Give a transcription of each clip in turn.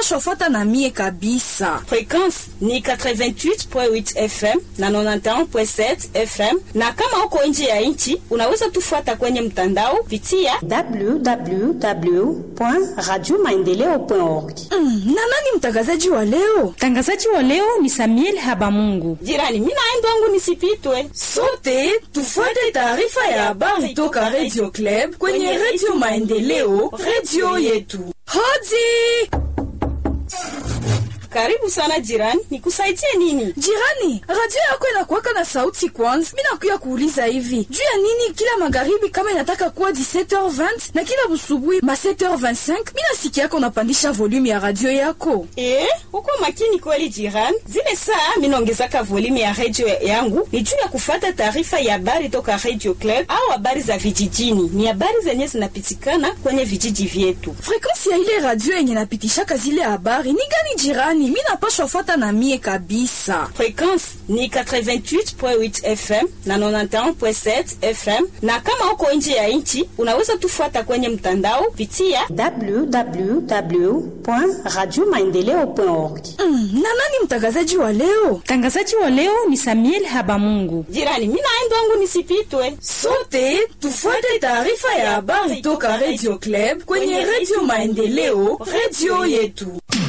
napashwa fuata na mie kabisa. Frekwensi ni 88.8 FM na 91.7 FM, na kama uko nje ya nchi unaweza tufuata kwenye mtandao pitia www.radiomaendeleo.org. Mm, na nani mtangazaji wa leo? Mtangazaji wa leo ni Samuel Habamungu. jirani. Mimi naenda wangu nisipitwe. Sote tufuate taarifa ya habari toka Radio Club kwenye Radio Maendeleo, radio yetu. Hodi Karibu sana jirani, nikusaidie nini? jirani, radio yako inakuwaka na sauti kwanza. Mi nakuya kuuliza hivi juu ya nini kila magharibi kama inataka kuwa 17h20 na kila busubuhi ma 7h25 mi nasikia yako unapandisha volume ya radio yako. Eh, uko makini kweli jirani. Zile saa minaongezaka volume ya radio yangu ni juu ya kufata taarifa ya habari toka Radio Club au habari za vijijini. Ni habari zenye zinapitikana kwenye vijiji vyetu. Frekansi ya ile radio yenye napitishaka zile habari ni gani jirani? Mi napashwa fuata na mie kabisa. Frekwensi ni 88.8 FM na 91.7 FM, na kama uko nje ya nchi unaweza tufuata kwenye mtandao pitia www.radiomaendeleo.org. Mm, na nani mtangazaji wa leo? Mtangazaji wa leo ni Samuel Habamungu. jirani. Mimi naenda wangu nisipitwe. Sote tufuate taarifa ya habari toka Radio Club kwenye Radio Maendeleo, radio yetu.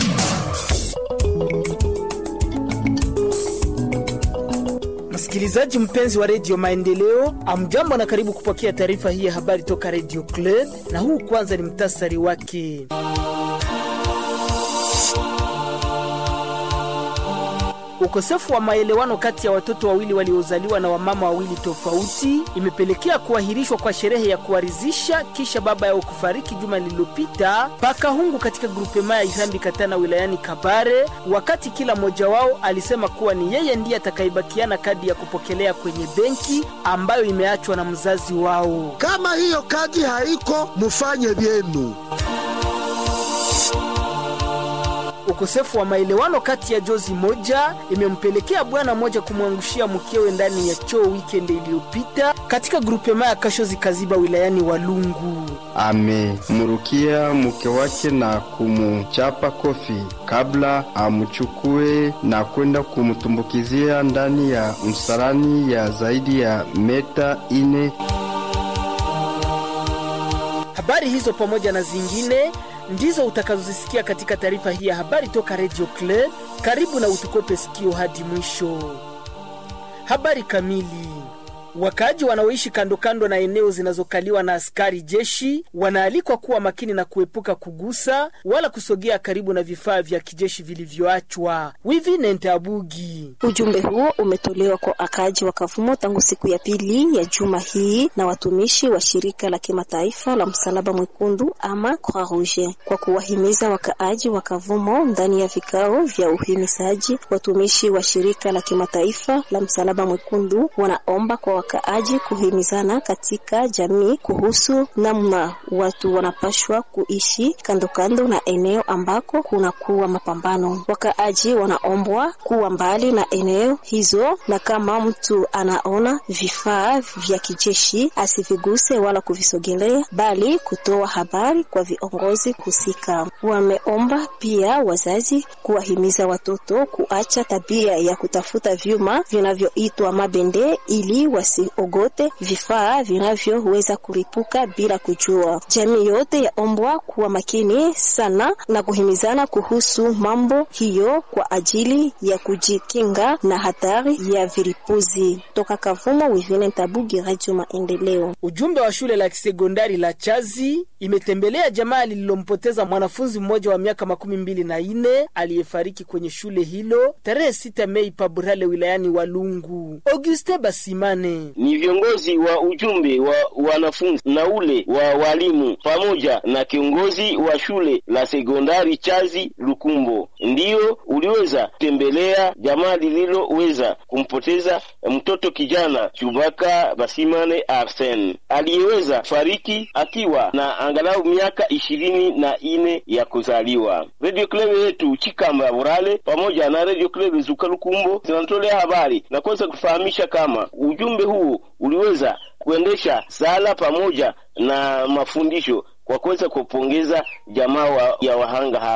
Msikilizaji mpenzi wa redio Maendeleo, amjambo na karibu kupokea taarifa hii ya habari toka redio Club, na huu kwanza ni mtasari wake. Ukosefu wa maelewano kati ya watoto wawili waliozaliwa na wamama wawili tofauti imepelekea kuahirishwa kwa sherehe ya kuwarizisha kisha baba yao kufariki juma lililopita Pakahungu katika grupema ya Irambi Katana wilayani Kabare, wakati kila mmoja wao alisema kuwa ni yeye ndiye atakayebakiana kadi ya kupokelea kwenye benki ambayo imeachwa na mzazi wao. Kama hiyo kadi haiko, mufanye vyenu. Ukosefu wa maelewano kati ya jozi moja imempelekea bwana mmoja kumwangushia mkewe ndani ya choo weekend iliyopita katika grupema ya Kashozi Kaziba wilayani Walungu. amemrukia mke wake na kumuchapa kofi kabla amchukue na kwenda kumtumbukizia ndani ya msalani ya zaidi ya meta ine. Habari hizo pamoja na zingine ndizo utakazozisikia katika taarifa hii ya habari toka Radio Club. Karibu na utukope sikio hadi mwisho. Habari kamili. Wakaaji wanaoishi kando kando na eneo zinazokaliwa na askari jeshi wanaalikwa kuwa makini na kuepuka kugusa wala kusogea karibu na vifaa vya kijeshi vilivyoachwa. Wivi Nentabugi. Ujumbe huo umetolewa kwa wakaaji wa Kavumo tangu siku ya pili ya juma hii na watumishi wa shirika la kimataifa la Msalaba Mwekundu ama Croix Rouge kwa kuwahimiza wakaaji wa Kavumo ndani ya vikao vya uhimizaji. Watumishi wa shirika la kimataifa la Msalaba Mwekundu wanaomba kwa wakaaji kuhimizana katika jamii kuhusu namna watu wanapashwa kuishi kando kando na eneo ambako kunakuwa mapambano. Wakaaji wanaombwa kuwa mbali na eneo hizo, na kama mtu anaona vifaa vya kijeshi asiviguse wala kuvisogelea, bali kutoa habari kwa viongozi husika. Wameomba pia wazazi kuwahimiza watoto kuacha tabia ya kutafuta vyuma vinavyoitwa mabende ili wasiogote vifaa vinavyoweza kuripuka bila kujua. Jamii yote yaombwa kuwa makini sana na kuhimizana kuhusu mambo hiyo kwa ajili ya kujikinga na hatari ya vilipuzi. Toka Kavumo, Wivine Tabugi, Radio Maendeleo. Ujumbe wa shule la kisekondari la Chazi imetembelea jamaa lililompoteza mwanafunzi mmoja wa miaka makumi mbili na nne aliyefariki kwenye shule hilo tarehe sita Mei Paburale wilayani Walungu. Auguste Basimane ni viongozi wa ujumbe wa wanafunzi na ule wa walimu pamoja na kiongozi wa shule la sekondari Chazi Lukumbo ndiyo uliweza kutembelea jamaa lililoweza kumpoteza mtoto kijana Chubaka Basimane Arsen aliyeweza fariki akiwa na angalau miaka ishirini na ine ya kuzaliwa. Radio Club yetu Chikamba Burale pamoja na Radio Club Zuka Lukumbo zinatolea habari na kuweza kufahamisha kama ujumbe huu uliweza kuendesha sala pamoja na mafundisho kwa kuweza kupongeza jamaa wa, ya wahanga hao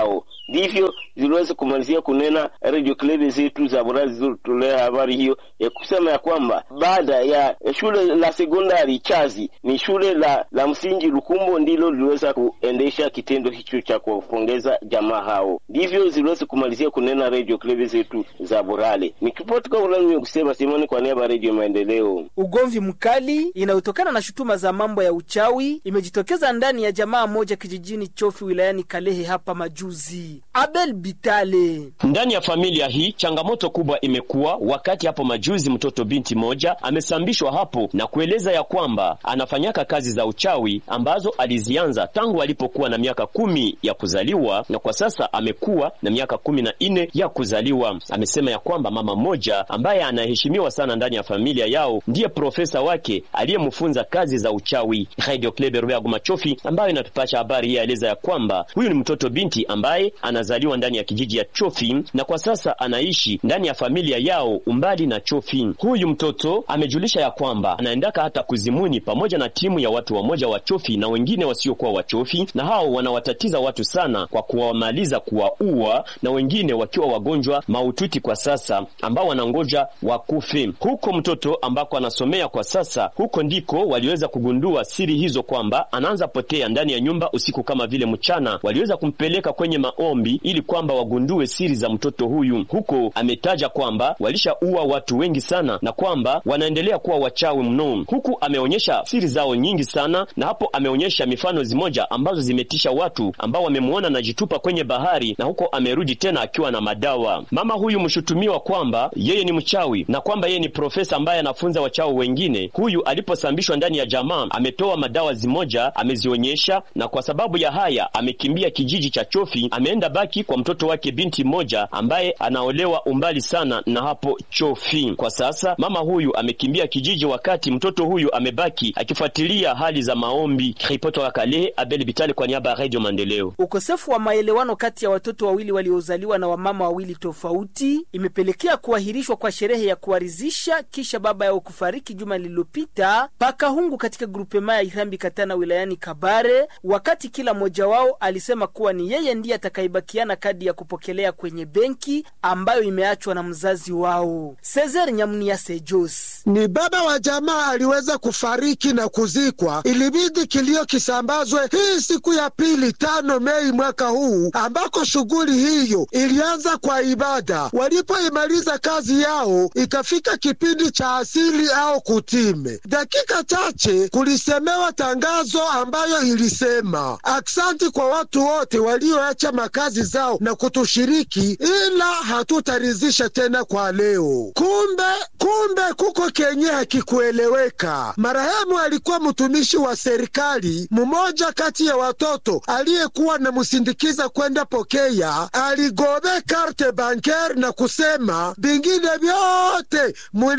ndivyo ziliweza kumalizia kunena radio club zetu za Burazi zilizotolea habari hiyo ya kusema ya kwamba baada ya shule la sekondari Chazi ni shule la, la msingi Lukumbo ndilo liliweza kuendesha kitendo hicho cha kuwapongeza jamaa hao, ndivyo ziliweza kumalizia kunena radio club zetu za Burale. Nikipoti kwa ulami kusema Simoni kwa niaba ya Radio Maendeleo. Ugomvi mkali inayotokana na shutuma za mambo ya uchawi imejitokeza ndani ya jamaa moja kijijini Chofi wilayani Kalehe hapa majuzi. Abel Bitale ndani ya familia hii, changamoto kubwa imekuwa wakati hapo majuzi mtoto binti moja amesambishwa hapo na kueleza ya kwamba anafanyaka kazi za uchawi ambazo alizianza tangu alipokuwa na miaka kumi ya kuzaliwa na kwa sasa amekuwa na miaka kumi na nne ya kuzaliwa. Amesema ya kwamba mama mmoja ambaye anaheshimiwa sana ndani ya familia yao ndiye profesa wake aliyemfunza kazi za uchawi. Radio Kleber Rwego Machofi ambayo inatupasha habari hii aeleza ya kwamba huyu ni mtoto binti ambaye anazaliwa ndani ya kijiji ya Chofi na kwa sasa anaishi ndani ya familia yao umbali na Chofi. Huyu mtoto amejulisha ya kwamba anaendaka hata kuzimuni pamoja na timu ya watu wamoja wa Chofi na wengine wasiokuwa wa Chofi, na hao wanawatatiza watu sana kwa kuwamaliza, kuwaua, na wengine wakiwa wagonjwa maututi kwa sasa ambao wanangoja wakufe. Huko mtoto ambako anasomea kwa sasa, huko ndiko waliweza kugundua siri hizo kwamba anaanza potea ndani ya nyumba usiku kama vile mchana. Waliweza kumpeleka kwenye maombi ili kwamba wagundue siri za mtoto huyu. Huko ametaja kwamba walishaua watu wengi sana na kwamba wanaendelea kuwa wachawi mno. Huku ameonyesha siri zao nyingi sana, na hapo ameonyesha mifano zimoja ambazo zimetisha watu ambao wamemwona anajitupa kwenye bahari, na huko amerudi tena akiwa na madawa. Mama huyu mshutumiwa kwamba yeye ni mchawi na kwamba yeye ni profesa ambaye anafunza wachawi wengine. Huyu aliposambishwa ndani ya jamaa ametoa madawa zimoja amezionyesha, na kwa sababu ya haya amekimbia kijiji cha Chofi, ameenda baki kwa mtoto wake binti mmoja ambaye anaolewa umbali sana na hapo Chofi. Kwa sasa mama huyu amekimbia kijiji, wakati mtoto huyu amebaki akifuatilia hali za maombi. Ripoti wa Kalehe, Abel Bitale kwa niaba ya Radio Maendeleo. Ukosefu wa maelewano kati ya watoto wawili waliozaliwa na wamama wawili tofauti imepelekea kuahirishwa kwa sherehe ya kuwarizisha kisha baba yao kufariki juma lililopita Pakahungu katika grupema ya Irambi Katana wilayani Kabare, wakati kila mmoja wao alisema kuwa ni yeye ndiye atakayebakiana kadi ya kupokelea kwenye benki ambayo imeachwa na mzazi wao. Cesar Nyamunia Sejos ni baba wa jamaa aliweza kufariki na kuzikwa, ilibidi kilio kisambazwe hii siku ya pili tano Mei mwaka huu, ambako shughuli hiyo ilianza kwa ibada. Walipoimaliza kazi yao, ikafika kipindi cha asili au kutime. Dakika chache kulisemewa tangazo ambayo ilisema aksanti kwa watu wote walioacha makazi zao na kutushiriki, ila hatutarizisha tena kwa leo. Kumbe kumbe kuko kenye hakikueleweka. Marehemu alikuwa mtumishi wa serikali. Mmoja kati ya watoto aliyekuwa namsindikiza kwenda pokea aligobe karte banker na kusema vingine vyote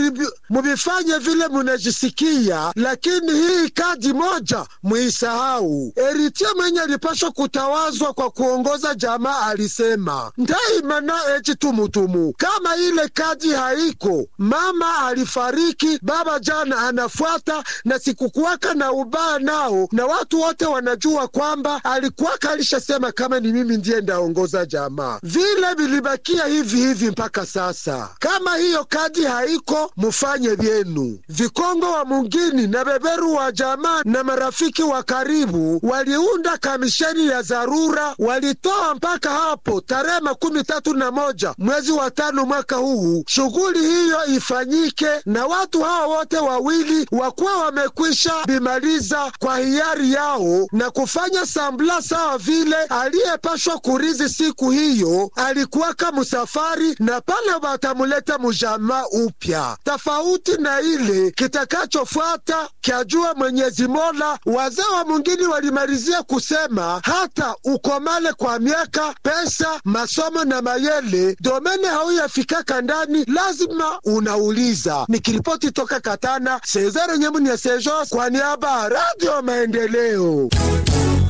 muvifanye vile munajisikia, lakini hii kadi moja muisahau. Eritie mwenye alipashwa kutawazwa kwa kuongoza jamaa alisema ndaimana echi tumutumu, kama ile kadi haiko, mama alifariki, baba jana anafuata, na sikukuwaka na ubaya nao, na watu wote wanajua kwamba alikuwaka alishasema kama ni mimi ndiye ndaongoza jamaa. Vile vilibakia hivi hivi mpaka sasa. Kama hiyo kadi haiko, mufanye vyenu. Vikongo wa mungini na beberu wa jamaa na marafiki wa karibu waliunda kamisheni ya dharura, walitoa mpaka hapo tarehe makumi tatu na moja mwezi wa tano mwaka huu shughuli hiyo ifanyike, na watu hao wote wawili wakuwa wamekwisha bimaliza kwa hiari yao na kufanya sambla sawa vile aliyepashwa kurizi siku hiyo alikuwaka musafari, na pale watamuleta mujama upya tofauti na ile kitakachofuata kyajua Mwenyezi Mola. Wazee wa mungini walimalizia kusema hata ukomale kwa miaka, pesa, masomo na mayele, domene hauyafikaka ndani, lazima unauliza. Nikiripoti toka Katana, Sezare Nyemuni ya Sejos kwa niaba ya Radio Maendeleo.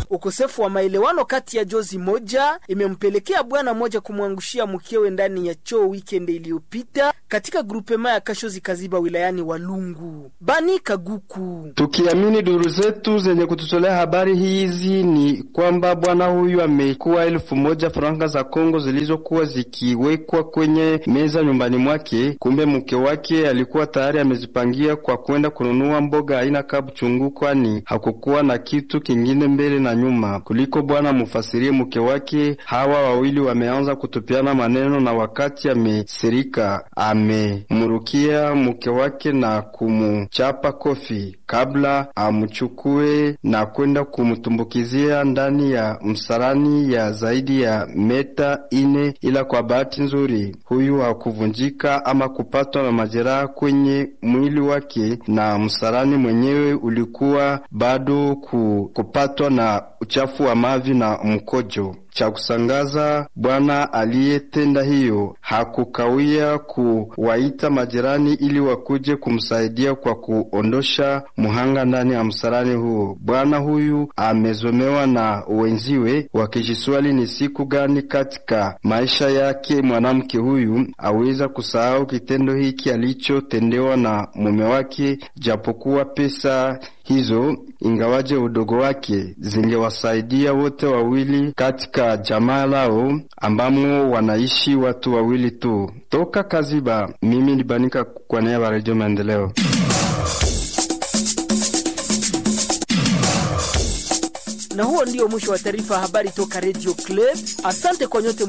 Ukosefu wa maelewano kati ya jozi moja imempelekea bwana mmoja kumwangushia mkewe ndani ya choo weekend iliyopita katika grupema ya Kashozi Kaziba wilayani Walungu. Bani Kaguku. Tukiamini duru zetu zenye kututolea habari hizi ni kwamba bwana huyu amekuwa elfu moja franka za Kongo zilizokuwa zikiwekwa kwenye meza nyumbani mwake. Kumbe mke wake alikuwa tayari amezipangia kwa kwenda kununua mboga aina kabuchungu, kwani hakukuwa na kitu kingine mbele na nyuma kuliko bwana mufasirie mke wake. Hawa wawili wameanza kutupiana maneno, na wakati amesirika amemrukia mke wake na kumuchapa kofi kabla amchukue na kwenda kumtumbukizia ndani ya msalani ya zaidi ya meta ine, ila kwa bahati nzuri huyu hakuvunjika ama kupatwa na majeraha kwenye mwili wake, na msalani mwenyewe ulikuwa bado ku, kupatwa na uchafu wa mavi na mkojo. Cha kusangaza, bwana aliyetenda hiyo hakukawia kuwaita majirani ili wakuje kumsaidia kwa kuondosha muhanga ndani ya msalani huo. Bwana huyu amezomewa na wenziwe, wakijiswali ni siku gani katika maisha yake mwanamke huyu aweza kusahau kitendo hiki alichotendewa na mume wake, japokuwa pesa hizo ingawaje udogo wake zingewasaidia wote wawili katika jamaa lao ambamo wanaishi watu wawili tu. Toka Kaziba, mimi ni Banika kwa niaba ya Redio Maendeleo. Na huo ndio mwisho wa taarifa ya habari toka Radio Club. Asante kwa nyote